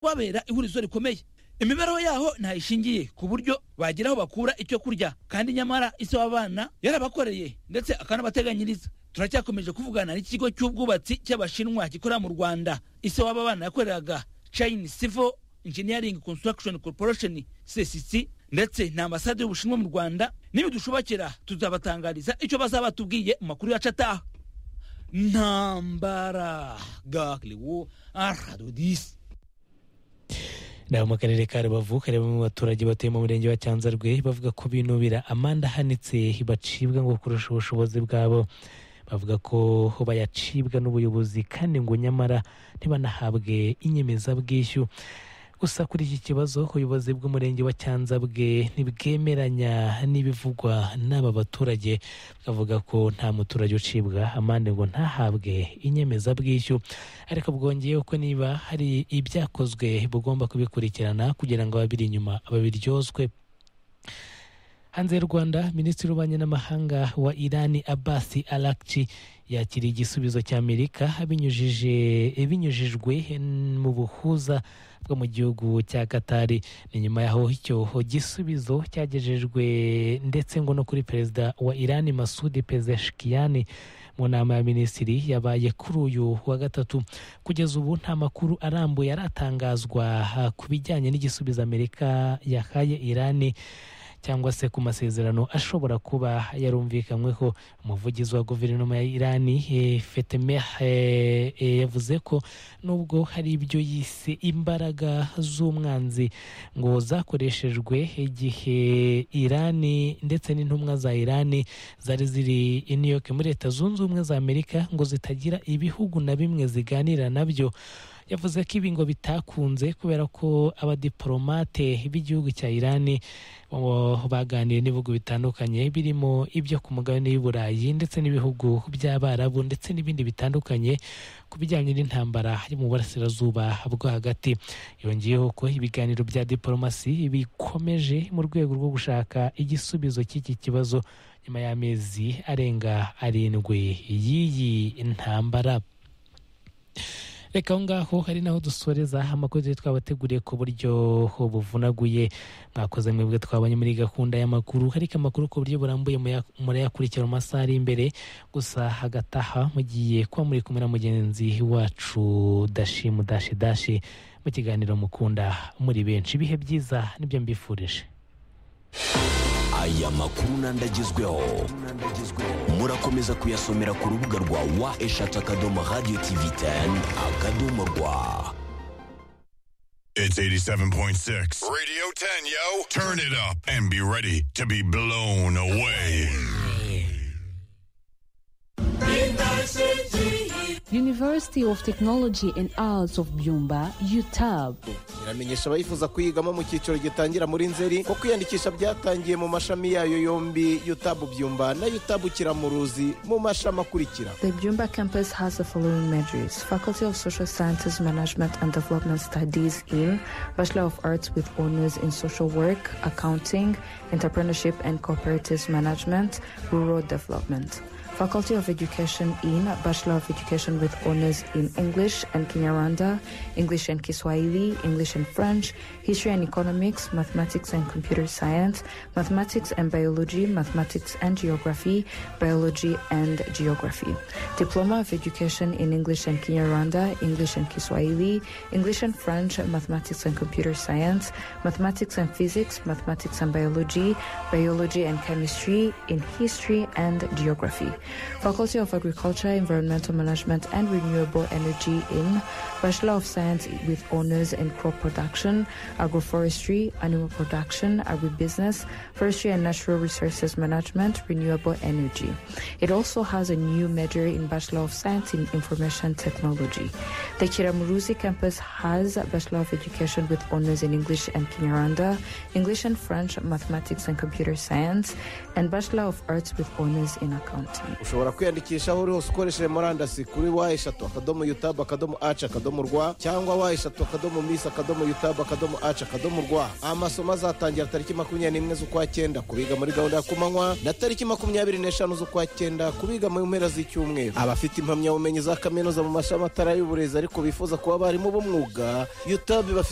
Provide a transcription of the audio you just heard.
kubabera ihurizo rikomeye imibereho yaho ntayishingiye ku buryo bagira aho bakura icyo kurya kandi nyamara ise w'abana yarabakoreye ndetse akanabateganyiriza turacyakomeje kuvugana n'ikigo cy'ubwubatsi cy'abashinwa gikorera mu rwanda ise w'aba bana yakoreraga chine civil engineering construction corporation csc ndetse na ambasade y'ubushinwa mu rwanda nibidushobokera tuzabatangariza icyo bazaba batubwiye mu makuru yacu ataha ntambara gakiriwo aradodisi naho mu karere ka rubavu hari bamwe mu baturage batuye mu murenge wa cyanzarwe bavuga ko binubira amande ahanitse bacibwa ngo kurusha ubushobozi bwabo bavuga ko bayacibwa n'ubuyobozi kandi ngo nyamara ntibanahabwe inyemezabwishyu gusa kuri iki kibazo ubuyobozi bw'umurenge wa cyanzabwe ntibwemeranya n'ibivugwa n'aba baturage bakavuga ko nta muturage ucibwa amande ngo ntahabwe inyemezabwishyu ariko bwongeyeho ko niba hari ibyakozwe bugomba kubikurikirana kugira ngo ababiri inyuma babiryozwe hanze y'u rwanda minisitiri w'ububanyi n'amahanga wa irani abasi arakci yakiriye igisubizo cy'amerika binyujije binyujijwe mu buhuza bwo mu gihugu cya katari ni nyuma yaho icyo gisubizo cyagejejwe ndetse ngo no kuri perezida wa irani masudi pezeshikiyani mu nama ya minisitiri yabaye kuri uyu wa gatatu kugeza ubu nta makuru arambuye aratangazwa ku bijyanye n'igisubizo amerika yahaye irani cyangwa se ku masezerano ashobora kuba yarumvikanyweho umuvugizi wa guverinoma ya irani fetemeh yavuze ko nubwo hari ibyo yise imbaraga z'umwanzi ngo zakoreshejwe igihe irani ndetse n'intumwa za irani zari ziri i new york muri leta zunze ubumwe za amerika ngo zitagira ibihugu na bimwe ziganira nabyo yavuze ko ibi ngo bitakunze kubera ko abadiporomate b'igihugu cya irani baganiriye n'ibihugu bitandukanye birimo ibyo ku mugabane w'i burayi ndetse n'ibihugu by'abarabu ndetse n'ibindi bitandukanye ku bijyanye n'intambara yo mu burasirazuba bwo hagati yongeyeho ko ibiganiro bya diporomasi bikomeje mu rwego rwo gushaka igisubizo cy'iki kibazo nyuma y'amezi arenga arindwi y'iyi ntambara reka aho ngaho hari naho dusoreza amakuru twabateguriye ku buryo buvunaguye mwakoze mwebwe twabonye muri gahunda y'amakuru ariko amakuru ku buryo burambuye murayakurikira mu masaha ari imbere gusa hagataha mugiye kuba muri kumwe na mugenzi wacu dashi mudashi dashi mu kiganiro mukunda muri benshi ibihe byiza nibyo mbifurije aya makuru n'andagezweho murakomeza kuyasomera ku rubuga rwa wa eshatu akadomo radiyo tivi teni akadomo rwa It's 87.6. Radio 10, yo. Turn it up and be ready to be blown away. University of Technology and Arts of Byumba, UTAB. iramenyesha abayifuza kuyigamo mu cyiciro gitangira muri nzeri ko kwiyandikisha byatangiye mu mashami yayo yombi yutabu byumba na yutabu kiramuruzi mu mashami akurikira The Byumba campus has the following majors Faculty of Social Sciences, Management and Development Studies in Bachelor of Arts with Honors in Social Work, Accounting, Entrepreneurship and Cooperative Management, Rural Development. Faculty of Education in Bachelor of Education with Honors in English and Kinyarwanda, English and Kiswahili, English and French, History and Economics, Mathematics and Computer Science, Mathematics and Biology, Mathematics and Geography, Biology and Geography. Diploma of Education in English and Kinyarwanda, English and Kiswahili, English and French, Mathematics and Computer Science, Mathematics and Physics, Mathematics and Biology, Biology and Chemistry, in History and Geography. Faculty of Agriculture, Environmental Management and Renewable Energy in Bachelor of Science with Honors in Crop Production, Agroforestry, Animal Production, Agribusiness, Forestry and Natural Resources Management, Renewable Energy. It also has a new major in Bachelor of Science in Information Technology. The Kiramuruzi campus has a Bachelor of Education with Honors in English and Kinyarwanda, English and French, Mathematics and Computer Science, and Bachelor of Arts with Honors in Accounting. ushobora kwiyandikisha aho uri hose ukoresheje murandasi kuri wa eshatu akadomo yutabu akadomo aci akadomo rwa cyangwa wa eshatu akadomo misi akadomo yutabu akadomo aci akadomo rwa amasomo azatangira tariki makumyabiri n'imwe z'ukwa cyenda kubiga muri gahunda ya kumanywa na tariki makumyabiri n'eshanu z'ukwa cyenda kubiga mu mpera z'icyumweru abafite impamyabumenyi za kaminuza mu mashami atari ay'uburezi ariko bifuza kuba abarimu b'umwuga yutabu ibafite